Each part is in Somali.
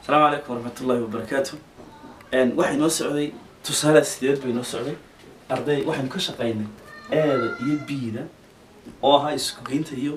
asalaamu calaykum waraxmatullaahi wabarakaatu waxay noo socday tusaale sideed bay noo socday arday waxaynu ka shaqaynay eeda iyo biida oo ahaa isku geynta iyo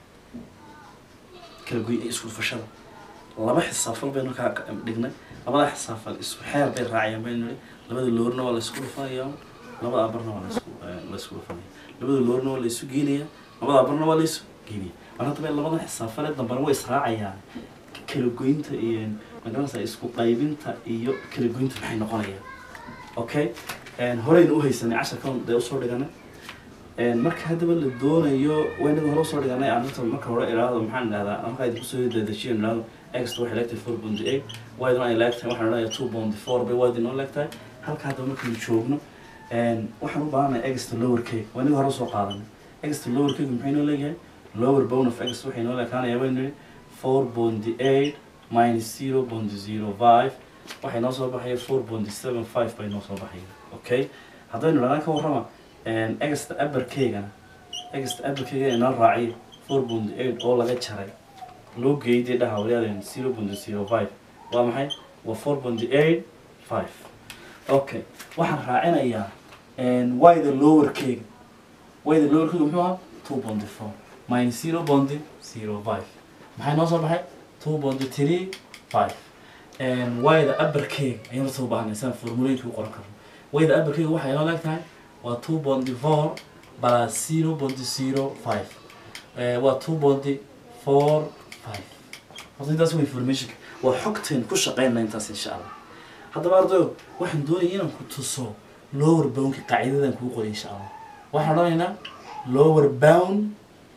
kala goy isku dhufashada laba xisaafal baynu ka dhignay labada xisaafal isku xeer bay raacayaan baynu nihi labada loorna waa la isku dhufanaya labada abarna waa laisku la isku dhufanaya labada loorna waa la isu geynaya labada abarna waa la isu geynaya mar haddaba labada xisaafale dambana way israacayaan kala goynta iyo magaranaysa isku qaybinta iyo kala goynta maxay noqonayaan okay horeyna u haysanay casharkan dee usoo dhiganay marka haddaba la doonayo waynaga hore usoo dhiganay arrinta marka hore idhaahdo maxaan idhahdaa markaa idinku soo dedejiyo idhahdo extra waxay leegtahay four point eight waydin ay leegtahay waxaan idhahdaa two point four bay waydin noo leegtahay halka haddaba markaynu joogno waxaan u baahanahay extra lower cake waynaga hore usoo qaadanay extra lower cake maxay noo leeyahay lower bone of x waxay noo leekaanayaa baynu nihi four point eight minus zero point zero five waxay noo soo baxaya four point seven five bay noo soo baxaya okay haddaynu dhahnaan ka warrama egasta abarkeygana egasta abarkeyga inoo raaciyo four point eight oo laga jaray loo geeyday dhaha waryaaden zero point zero five waa maxay waa four point eight five okay waxaan raacinayaa wayda lowerkeyga wayda lowerkeyga muxuu ahaa two point four minus zero point zero five maxay noo soo baxay two point three five wayda abarkeyga ayaan soo baahnay saan formulaynka u qoran karno wayda abarkeyga waxay noo leeg tahay waa two point four plus zero point zero five waa two point four five horta intaas waa informationka waa xogteen ku shaqeynaa intaas insha allah haddaba ardayo waxaan doonaya inaan ku tuso lower boundka qaacidadan kuu qoray insha allah waxaan odhanaynaa lower bound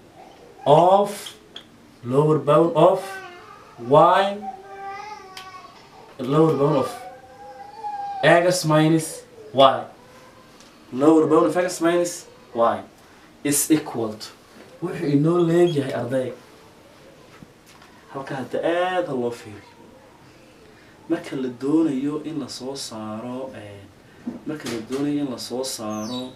of lower bound of y lower bound of x minus y lower bound of x minus y is equal to wuxuu inoo leegyahay arday halka hadda aada loo fiiriyo marka la doonayo in lasoo saaro marka la doonayo in lasoo saaro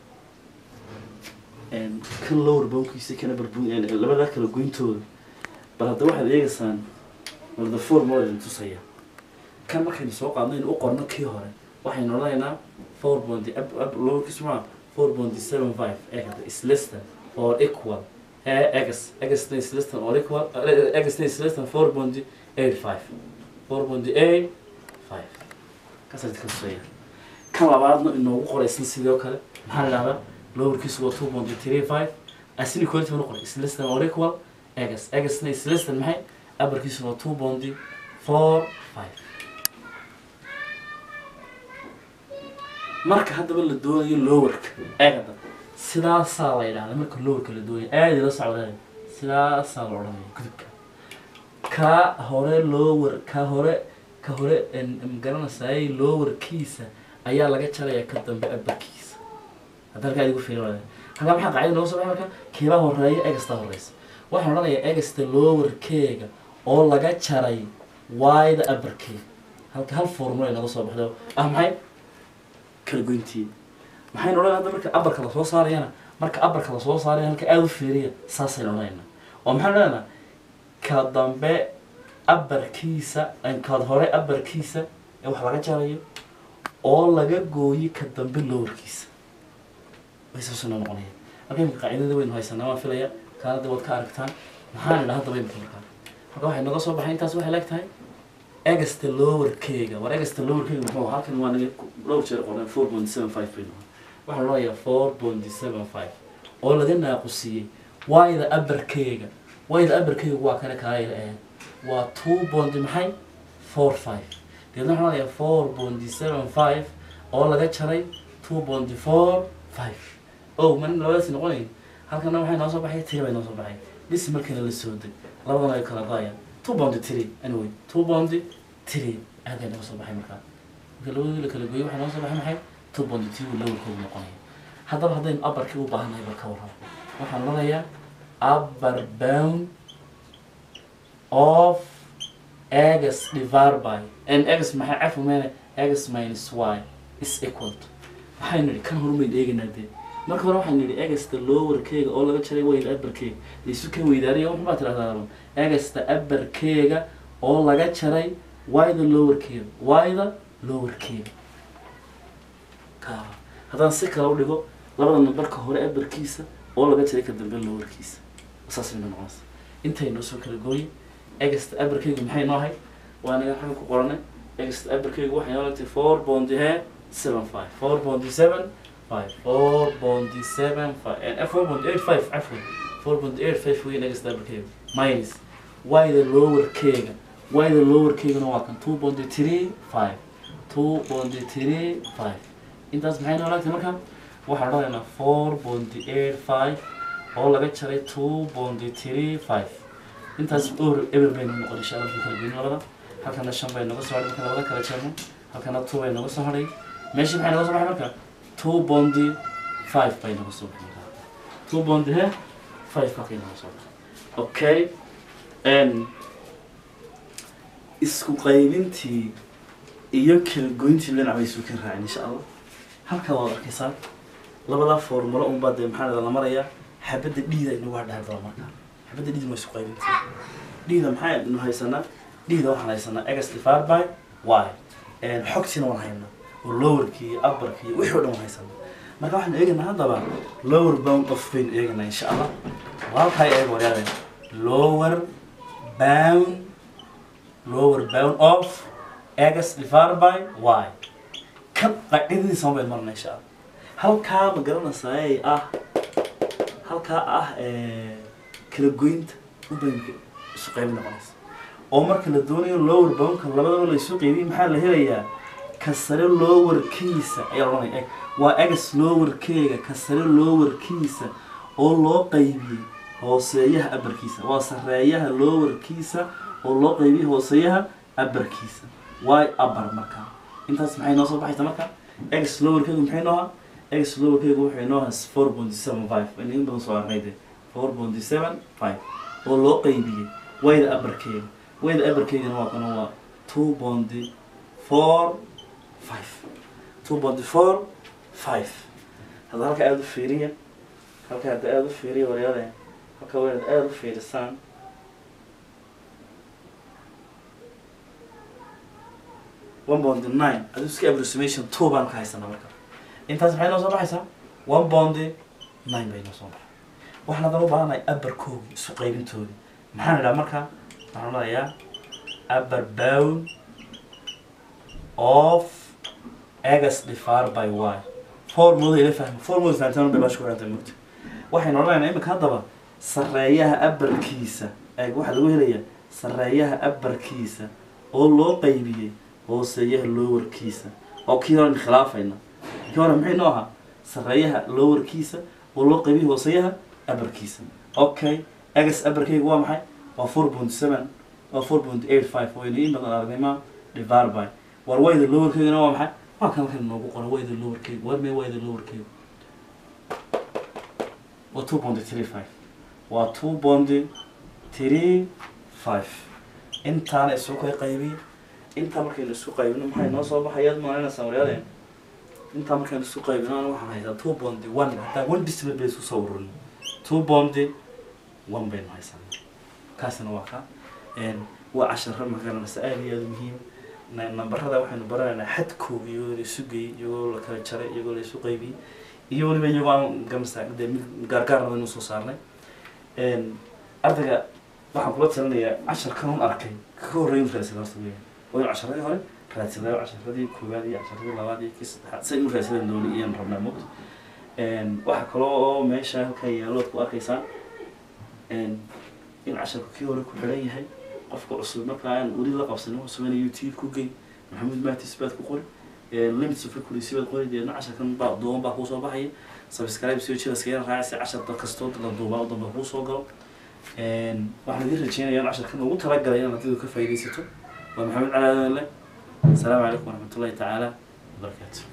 kan lower boundkiisa kana barbu labada kala goyntooda bal hadda waxaad eegaysaan walda formula idin tusaya kan markaynu soo qaadno in u qorno kii hore waxaynu odhanaynaa four point lowerkiisu maa four point seven five ee hadda is less than or equal x x is less than or equal x is less than four point eight five four point eight five kaas idinka tusaya kan labaadna inoogu qoraysan sidoo kale maxaa la dhahdaa lowerkiisu waa two point three five asini quality banu qoray is less than or equal x xna is less than maxay abarkiisu waa two point four five marka haddaba la doonayo lowerka eegada sidaasaa la yidhahda marka lowerka la doonayo aada ila socdeen sidaasaa la odhanaya gudubka ka hore lower ka hore ka hore magaranaysaay lowerkiisa ayaa laga jaraya ka dambe abarkiisa hadda halkaa idigu fiirin wada halkaa maxaa qacida nooga soo baxay marka kiibaa horeeya egasta horeysa waxaan odhanayaa egasta lowerkeega oo laga jaray wayda abarkeega halka hal formula ay nooga soo baxdo ah maxay kala goyntii maxaynu odhan hadda marka abarka lasoo saarayana marka abarka lasoo saaraya halka aada u fiiriya saasaynu odhanaynaa oo maxaynu odhanaynaa ka dambe abarkiisa kaad hore abarkiisa ee wax laga jarayo oo laga gooyi ka dambe lowerkiisa way saasuna noqonaya marka imika qaacidada waynu haysanaa waan filaya kaana de waad ka aragtaan maxaan idhaa haddaba imika markaa marka waxay naga soo baxay intaas waxay leeg tahay egasta lowerkeyga war egasta lowerkeyga muxuu halkan waa naga dhowr jeer qoran four point seven five bay noqon waxaan odhanayaa four point seven five oo laga naaqusiyey wayda abarkeyga wayda abarkeyga waa kana kaayla ahayd waa two point maxay four five deedna waxaan odhanayaa four point seven five oo laga jaray two point four five o man labadaasi noqonayn halkana waxay noo soo baxay tiri bay noo soo baxay dhisi markana la soo deg labadana ay kala daayaan two bound three anyway two bound three aad ay naga soo baxay markaa marka labadii la kala gooyay waxaa noo soo baxay maxay two bound three uu lowerkoodu noqonaya haddaba haddaynu abarkii u baahannahay bal ka warramo waxaan odhanayaa upper bound of x divided by and x maxay cafu meene x minus y is equal to waxaynu nidhi kan horumayn eegaynaa dee marka hore waxaan nidhi egasta lowerkeyga oo laga jaray wayda abarkeyga isu ka weydaanaya wuxuu baa tidhahdaa egasta abarkeyga oo laga jaray y-da lowerkeeda y-da lowerkeeda ka haddaan si kale u dhigo labada nambarka hore abarkiisa oo laga jiray ka dambe lowerkiisa saas ayna noqonaysa intay noo soo kala gooyin egasta abarkeyga maxay noo ahayd waa aniga xagga ku qoranay egasta abarkeyga waxay noo lagtay four bondi he seven five four bondi seven five four bondi seven five and four bondi eight five cafwan four bondi eight five weyn egasta abarkeyga minus y-da lowerkeega y-da lowerkeegana waa kan two bondi three five two bondi three five intaas maxay noo lagtay marka waxaan odhanaynaa four bondi eight five oo laga jaray two bondi three five intaas or eber baynu noqon insha allah kala goyn labada halkana shan bay noga soo hadhay marka labada kala jarno halkana two bay noga soo hadhay meeshii maxay noga soo baxay marka two bondi five bay noga soo baxay marka two bondi he five halkay noga soo baxay okay n isku qaybintii iyo kala goyntii dhinac bay isu ka raacin insha allah halkaa waad arkaysaa labadaa formulo unbaa dee maxaa la marayaa xabadda dhiida inagu hadhahay daba marka xabadda dhiida ma isu qaybintii dhiida maxaynu haysanaa dhiida waxaan haysanaa egas divided by y xogtiina waan haynaa oo lowerkii iyo upperkii iyo wixii o dhan waan haysanaa marka waxaan eegaynaa haddaba lower bound of baynu eegaynaa insha allah halkaa eeg waryaadeen lower bound lower bound of egas divided by y kan qaacidadiisa ma baynu marnaa insha allah halkaa ma garanaysaa ee ah halkaa ah kala goynta u baynu isu qaybi noqonaysa oo marka la doonayo lower boundka labadaba la isu qeybiy maxaa la helayaa ka sare lowerkiisa ayaa la odhanaya waa egas lowerkeega ka sare lowerkiisa oo loo qaybiyey hooseeyaha abarkiisa waa sareeyaha lowerkiisa oo loo qaybiyey hooseeyaha abarkiisa way abar markaa intaas maxay noo soo baxaysa marka egas lowerkeegu maxay noo ahaa egas lowerkeegu waxay noo ahaa four point seven five in badan soo arnay de four point seven five oo loo qaybiyey wayda abarkeega wayda abarkeegana waa kana waa two bondi four five two bondi four five hadda halka aada u fiiriya halka hadda aada u fiiriya waryade halka waa inaad aada u fiirisaan one bondi nine adu iska approximation two baan ka haysanaa marka intaas maxay noo soo baxaysaa one bondi nine bay noo soo baxay waxaan haddana u baahanahay abarkoogii isu qaybintoodii maxaan idhaha marka waxaan odhanayaa upper bound of egas divided by y formula ila fahma formula fahamtaan bay baasha ku xirantay mugta waxaynu odhanaynaa imika haddaba sareeyaha abarkiisa eeg waxaa lagu helayaa sareeyaha abarkiisa oo loo qaybiyey hooseeyaha lowerkiisa oo kii horen khilaafayna kii hore maxay noo ahaa sareeyaha lowerkiisa oo loo qaybiyey hooseeyaha abarkiisa okay egas abarkayga waa maxay waa four point seven waa four point eight five waynu in badan aragnayma divided by war wayda lowerkeygana waa maxay waa kan halkan noogu qoran wayda lowerkeyga war mee wayda lowerkeyga waa two point three five waa two point three five intaana isu kay qaybiy intaa markaynu isku qaybino maxay noo soo baxayaad maalinaysaa waryadeen intaa markaynu isku qaybino ana waxaan haysaa two bondi one haddaan one discipline bay isku soo ururino two bondi one baynu haysanaa kaasina waa ka waa casharo magaranaysa aada iyo aada muhiim nambarada waxaynu baranaynaa xadkooga iyagoo la isu geeyey iyagoo la kala jaray iyagoo la isu qaybiyey iyo weliba iyagoo aan gamasa dee mid gaargaarna waynu soo saarnay ardayga waxaan kula talinayaa casharkan un arkay ka horreyn raasada horta weya waynu casharadii hore raadsadaayo casharadii koowaad iyo casharadii labaad iyo kii saddexaad say inu raadsadeen dooni iyaan rabnaa mogta waxaa kaloo oo meesha halkaa yaallood ku arkaysaan in casharku kii hore ku xidhan yahay qofka cusub marka aan weli la qabsanin wuxuu sameynaya youtube ku gey maxamuud mahtis baad ku qori limits of recurrency baad qori deedna casharkan baa duuban baa kuu soo baxaya subscribe soo jira iskaga raacaysa cashar dad kastoo la duubaa u damba kuu soo galo waxaan idin rajeynayaa in casharkan ugu talagalay inaad ardaydu ka faa'iidaysato waa maxamed cali aadan le asalaamu calaykum waraxmatullahi tacaala wabarakaatu